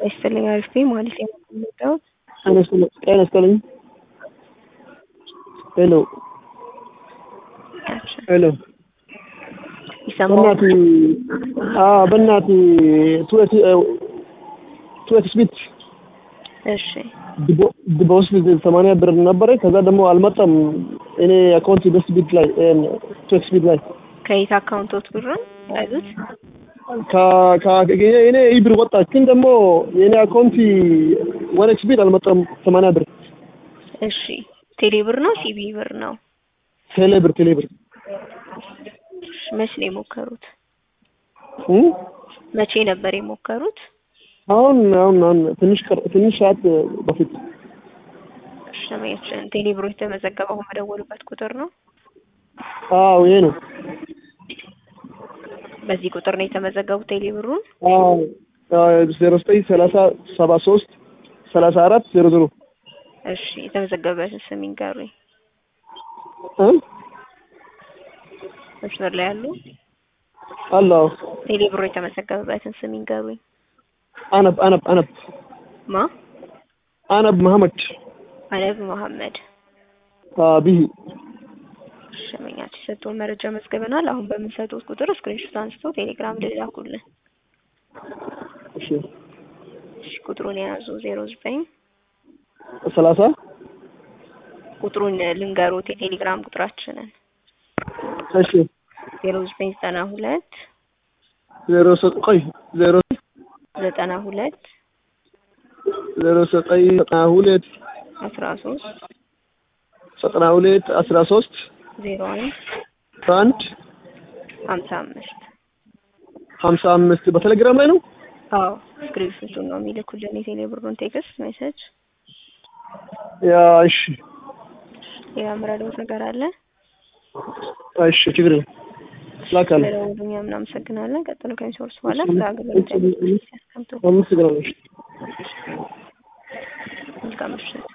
ይስጥልኝ አሪፍ ነኝ ማለት የምወደው ጤና ይስጥልኝ ሄሎ ሄሎ ይሰማል በእናትህ አዎ በእናትህ ትዌት ትዌት ስፒት እሺ በውስጥ ሰማንያ ብር ነበረ ከዛ ደግሞ አልመጣም እኔ አካውንት በስት ቢት ላይ ትዌት ስፒት ላይ ከየት አካውንቶት ብሩን ያዙት እኔ ይህ ብር ወጣች ግን ደግሞ የእኔ አካውንት ወደ ስፒት አልመጣም ሰማንያ ብር እሺ ቴሌ ብር ነው ሲቢ ብር ነው ቴሌ ብር ቴሌ ብር እሺ፣ መቼ ነው የሞከሩት እ? መቼ ነበር የሞከሩት አሁን አሁን አሁን ትንሽ ቀር ትንሽ ሰዓት በፊት እሺ ሰማያችን ቴሌ ብሮ የተመዘገበው መደወሉበት ቁጥር ነው አዎ ይሄ ነው በዚህ ቁጥር ነው የተመዘገቡት ቴሌ ብሩን አዎ ዜሮ ዘጠኝ ሰላሳ ሰባ ሶስት ሰላሳ አራት ዜሮ ዜሮ እሺ የተመዘገበበትን ስም ይንገሩኝ እ? መስመር ላይ ያሉ አለ አዎ ቴሌ ብሮ የተመዘገበበትን ስም ይንገሩኝ አነብ አነብ አነብ ማ አነብ መሐመድ አነብ መሐመድ ቢሂ ሸመኛች የሰጠውን መረጃ መዝግበናል። አሁን በምንሰጡት ቁጥር ስክሪንሾት አንስተው ቴሌግራም ላይ ላኩልን። እሺ እሺ ቁጥሩን የያዙ ዜሮ ዘጠኝ ሰላሳ ቁጥሩን ልንገሮት የቴሌግራም ቁጥራችንን እሺ ዜሮ ዘጠኝ ዘጠና ሁለት ዜሮ ዘጠኝ ቆይ ዜሮ ዘጠና ሁለት ዜሮ ዘጠኝ ዘጠና ሁለት አስራ ሶስት ዘጠና ሁለት አስራ ሶስት ዜሮ አንድ አንድ ሀምሳ አምስት ሀምሳ አምስት በቴሌግራም ላይ ነው አዎ ስክሪንሾቱን ነው የሚልኩልን የቴሌ ብሩን ቴክስት ሜሴጅ። ያ እሺ የምረዳው ነገር አለ እሺ ችግር የለም ላካለ ስለደወሉኝ እናመሰግናለን። ቀጥሎ ከሚሶርስ በኋላ ስለ አገልግሎት ያስቀምጡ። አመሰግናለሁ መልካም ምሽት።